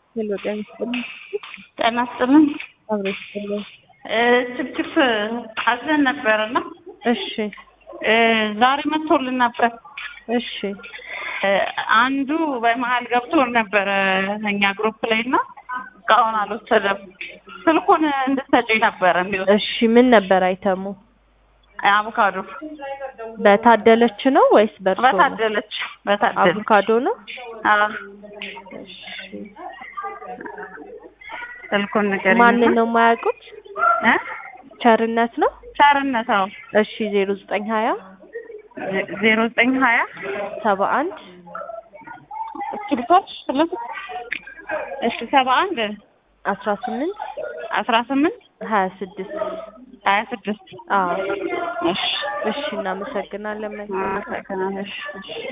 ሄሎ ጤና ይስጥልኝ። ጤና ይስጥልኝ። አብሮ ይስጥልኝ። ችፕችፕ አዘን ነበርና እሺ ዛሬ መጥቶልን ነበር። እሺ አንዱ በመሀል ገብቶ ነበረ እኛ ግሩፕ ላይ እና እስካሁን አልወሰደም። ስልኩን እንድትሰጪኝ ነበረ የሚለው እሺ ምን ነበር አይተሙ? አቮካዶ በታደለች ነው ወይስ በእርሶ ነው? በታደለች በታደለች አቮካዶ ነው። አዎ እሺ ስልኩን ንገሪኝ። ማንን ነው የማያውቁት? እ ቸርነት ነው። ቸርነት አዎ እሺ ዜሮ ዘጠኝ ሀያ ዜሮ ዘጠኝ ሀያ ሰባ አንድ እስክሪቶች ስልክ እሺ ሰባ አንድ አስራ ስምንት አስራ ስምንት ሀያ ስድስት ሀያ ስድስት አዎ እሺ እሺ እናመሰግናለን። መልካም አመሰግናለሁ። እሺ እሺ